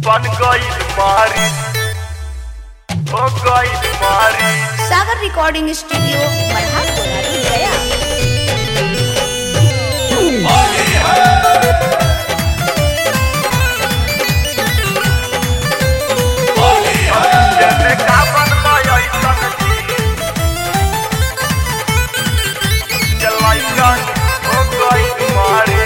बन गई मारी हो गई मारी सागर रिकॉर्डिंग स्टूडियो मल्हारपुर गया जैसे का बन गई ऐसन जलाइका हो गई मारी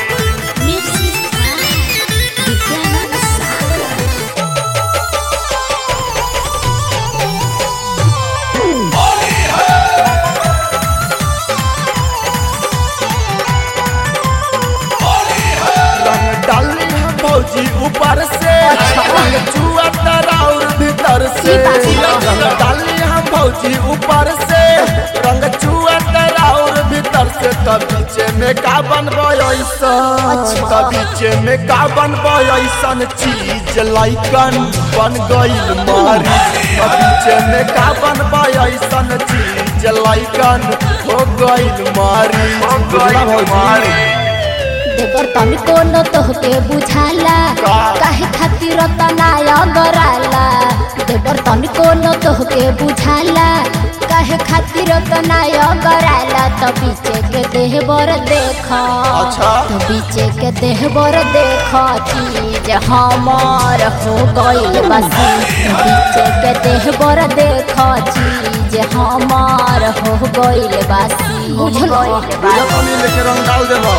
रंग डाली है भौजी ऊपर से रंग चुआ और भीतर से रंग डाली है भौजी ऊपर से रंग चुआ और भीतर से तब बीचे में का बनबो ऐसन तब बीचे में का बनबो ऐसन चीज लाइकन बन गई मारी तब बीचे में का बनबो ऐसन चीज लाइकन हो गई मारी हो बुझला गई भौजी मारी देवर तनिको न तोहके बुझाला का? काहे खातिर तनाया गराला देवर तनिको न तोहके बुझाला काहे खातिर तनाया गराला त बीचे के देह बर देख अच्छा। त बीचे के देह बर देख चीज हमार हो गइल बसी बीचे के देह बर देख चीज हमार हो गइल बसी बुझल पूजा पानी लेके रंग डाल देबो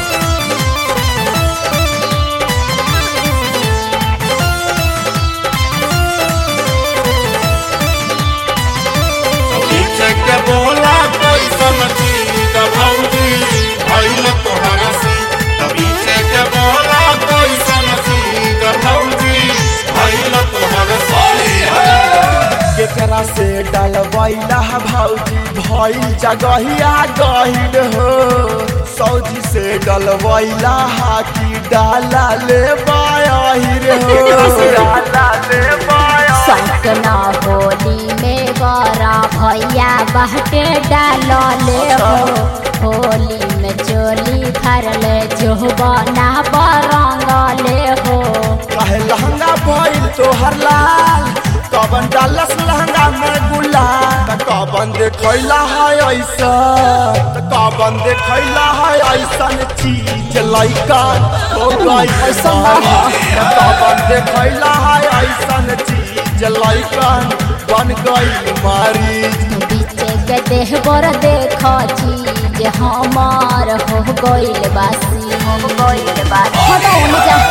पीछे के बोला कोई समझी त भौजी भइल तोहरा से त पीछे के बोला कोई समझी त भौजी भइल तोहरा से केकरा से डलवैला भौजी भइल जगहिया गहिल हो सौजी से डलवैला हाथी डाला ले बाहिर हो डाला ले पाया सकना होली में गरा भैया बहटे डालले हो होली में चोली भरले जोबना बरंगले हो काहे लहंगा भइल तोहर लाल कबन डालस लहंगा में गुलाल त कबन देखैला है ऐसा त कबन देखैला है ऐसन चीज लइका हो गई ऐसा कबन देखैला है ऐसन चीज लइका बन गई मारी बीचे के देह बर देख चीज हमार हो गइल बासी हो गइल बासी हटाओ न जा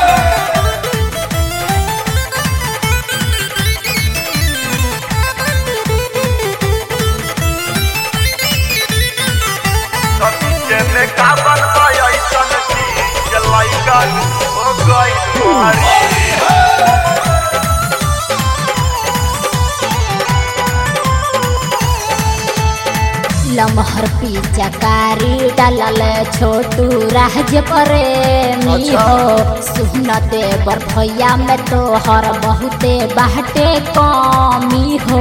जैसे का बन गई ऐसन जलाइका हो गई मारी लमहर पीछा कारी डालल छोटू राज प्रेमी अच्छा। हो सुनते बरफैया में तोहर बहुते बाटे कमी हो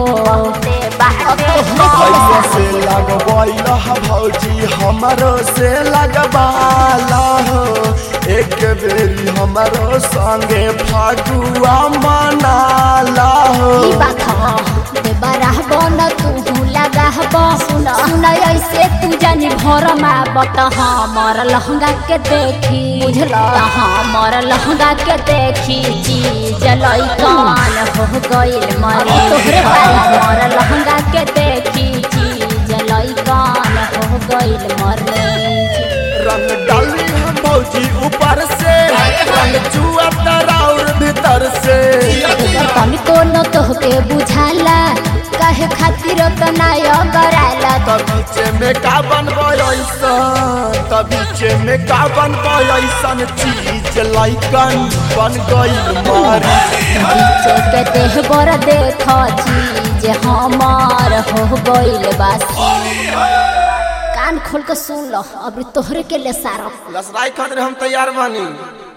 भैया से लगबैला भौजी हमरो से लगबाला हो एक बेरी हमरो संगे फागुआ मनाला हो ई बात ह देबरा बन तू लगाहब सुन सुन ऐसे तू जानी भर बत हमर लहंगा के देखी बुझल हमर लहंगा के देखी चीज लइकन हो गइल मरी तोहरे हमर लहंगा के देखी चीज लइकन हो गइल मरी रंग डाली हम भौजी ऊपर से रंग चुआ और भीतर से तनिको न तोहके बुझाला काहे खातिर तनाय गराला तब बीचे में का बनबो ऐसन तब बीचे में का बनबो ऐसन चीज लाइकन बन गई मारी बीचे के देह बर देख चीज हमार हो गइल बासी कान खोल के सुन लो अभी तोहरे के ले सारा लसराई खातिर हम तैयार बानी